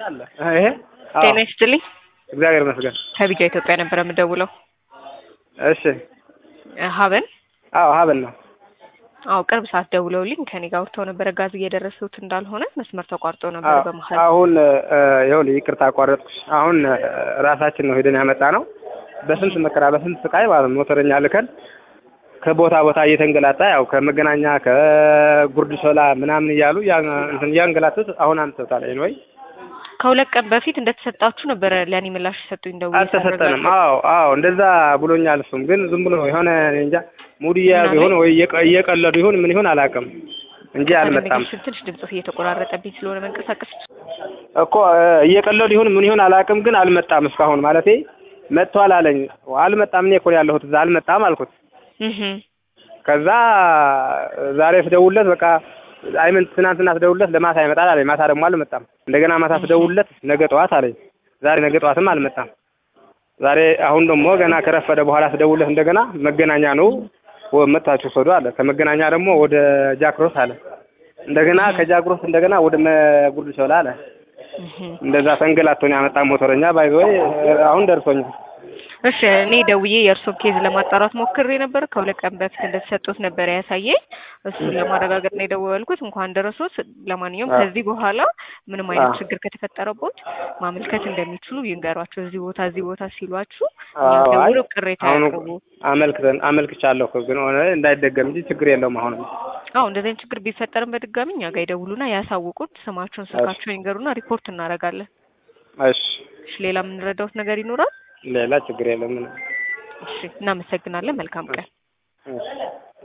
አለ ይሄ አዎ፣ ጤና ይስጥልኝ። እግዚአብሔር ይመስገን። ከቢጃ ኢትዮጵያ ነበር የምደውለው። እሺ ሀበን አዎ ሀበል ነው። አዎ ቅርብ ሰዓት ደውለውልኝ ከኔ ጋር አውርተው ነበረ ጋዝ እየደረሱት እንዳልሆነ መስመር ተቋርጦ ነበር አዎ፣ በመሀል። አሁን ይኸውልህ ይቅርታ አቋረጥኩሽ። አሁን እ፣ ራሳችን ነው ሄደን ያመጣ ነው በስንት መከራ በስንት ስቃይ ማለት ነው። ሞተረኛ ልከን ከቦታ ቦታ እየተንገላጣ ያው ከመገናኛ ከጉርድ ሾላ ምናምን እያሉ ያ- እንትን እያንገላቱት አሁን አምጥተውታል ወይ ከሁለት ቀን በፊት እንደተሰጣችሁ ነበረ ለእኔ ምላሽ የሰጡኝ ደውዬ አልተሰጠንም። ሳረጋግጥ። አዎ አዎ እንደዛ ብሎኛል። እሱም ግን ዝም ብሎ የሆነ እኔ እንጃ ሙድ እየያዙ ይሁን ወይ እየቀ- እየቀለዱ ይሁን ምን ይሁን አላውቅም እንጂ አልመጣም ኮሚኒኬሽን ትንሽ ድምጽ እየተቆራረጠብኝ ስለሆነ መንቀሳቀስ እኮ እ፣ እየቀለዱ ይሁን ምን ይሁን አላውቅም፣ ግን አልመጣም እስካሁን ማለቴ መጥቷል አለኝ። አልመጣም እኔ እኮ ነው ያለሁት እዛ አልመጣም አልኩት። እህ ከዛ ዛሬ ስደውልለት በቃ አይምን ትናንትና ስደውልለት ለማታ ይመጣል አለኝ። ማታ ደግሞ አልመጣም። እንደገና ማታ ስደውልለት ነገ ጠዋት አለኝ። ዛሬ ነገ ጠዋትም አልመጣም። ዛሬ አሁን ደግሞ ገና ከረፈደ በኋላ ስደውልለት እንደገና መገናኛ ነው ወ- መጥታችሁ ሰዱ አለ። ከመገናኛ ደግሞ ወደ ጃክሮስ አለ። እንደገና ከጃክሮስ እንደገና ወደ መጉርድ ሾላ አለ። እህ እንደዛ ተንገላቶኝ ያመጣ ሞተረኛ ባይዞይ አሁን ደርሶኛል። እሺ እኔ ደውዬ የእርሶን ኬዝ ለማጣራት ሞክሬ ነበር። ከሁለት ቀን በፊት እንደተሰጡት ነበር ያሳየኝ። እሱን ለማረጋገጥ ነው የደወልኩት። እንኳን ደረሶት። ለማንኛውም አዎ። ከዚህ በኋላ ምንም አይነት አዎ። ችግር ከተፈጠረቦት ማመልከት እንደሚችሉ ይንገሯቸው። እዚህ ቦታ እዚህ ቦታ ሲሏችሁ አዎ፣ አይ ደውሎ ቅሬታ አሁን ያቅርቡ። አመልክተን አመልክቻለሁ እኮ ግን ሆነ እንዳይደገም እንጂ ችግር የለውም። አሁን አዎ እንደዚህ አይነት ችግር ቢፈጠርም በድጋሚ እኛ ጋር ይደውሉና ያሳውቁት። ስማቸውን፣ ስልካቸውን ይንገሩና ሪፖርት እናደርጋለን። እሺ፣ እሺ ሌላ የምንረዳውት ነገር ይኖራል? ሌላ ችግር የለም። ምንም እሺ እናመሰግናለን። መልካም ቀን። እሺ